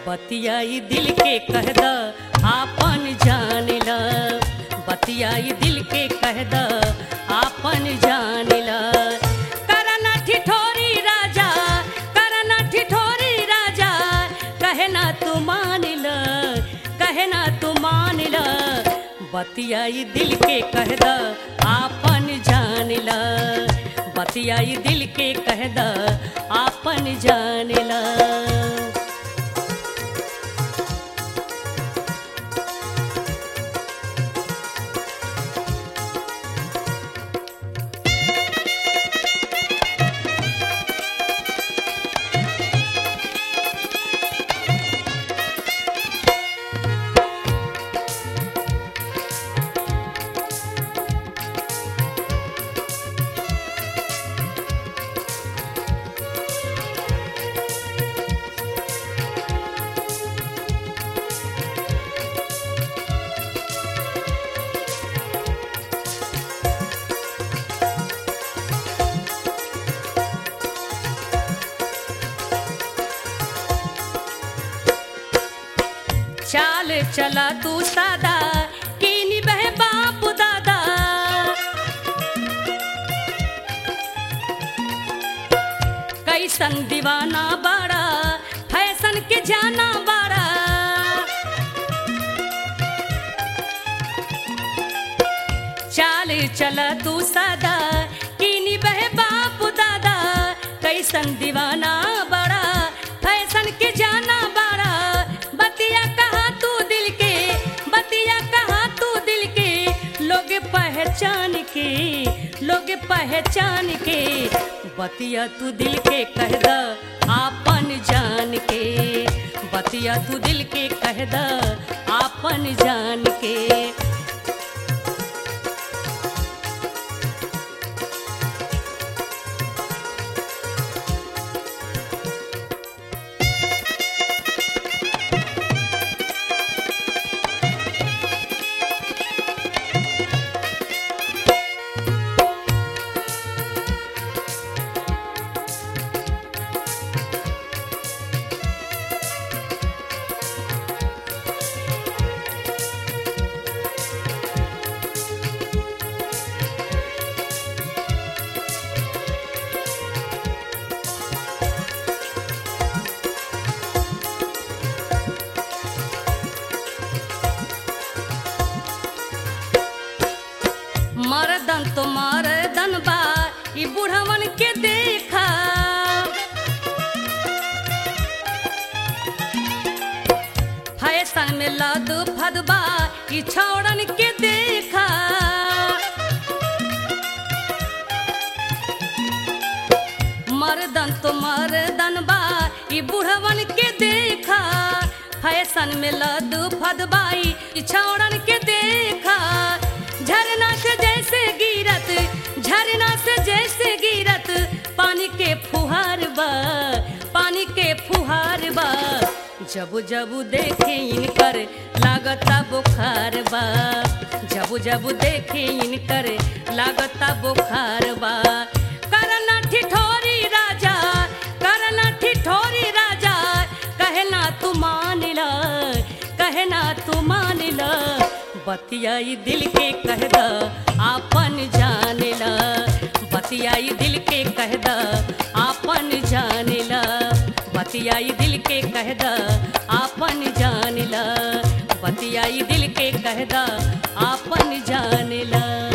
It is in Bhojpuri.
बतियाई दिल के कह द आपन जान ल बतियाई दिल के कह द आपन जान ल करना ठिठोरी राजा करना ठिठोरी राजा कहे ना तू मान ल कहे ना तू मान ल बतियाई दिल के कह द आपन जान ल बतियाई दिल के कह द आपन जान ल चाल चला तू सादा कीनी बह बाप दादा कैसन दीवाना बाड़ा फैशन के जाना बाड़ा चाल चला तू सादा कीनी बह बाप दादा कैसन दीवाना बड़ा फैशन के जाना बड़ा बतिया कहा तू दिल के बतिया कहा तू दिल के लोग पहचान के लोग पहचान के बतिया तू दिल के कह द आपन जान के बतिया तू दिल के कह द आपन जान के मरदन तो मरदन बा ई बुढ़वन के देखा फैशन में लद फदबा ई छौड़न के देखा मरदन तो मरदन बा ई बुढ़वन के देखा फैशन में लद फदबाई ई छौड़न के देखा झरना से जैसे गिरत झरना से जैसे गिरत पानी के फुहार बा पानी के फुहार बा जब जब देखे इनकर लागता बुखार बा जब जब देखे इनकर लागता बुखार बा करना ठिठोरी राजा करना ठिठोरी राजा कहना तू मान ल कहना तू मान ल बतियाई दिल के कह द आपन जान ल बतियाई दिल के कह द आपन जान ल बतियाई दिल के कह द आपन जान ल बतियाई दिल के कह द आपन जान ल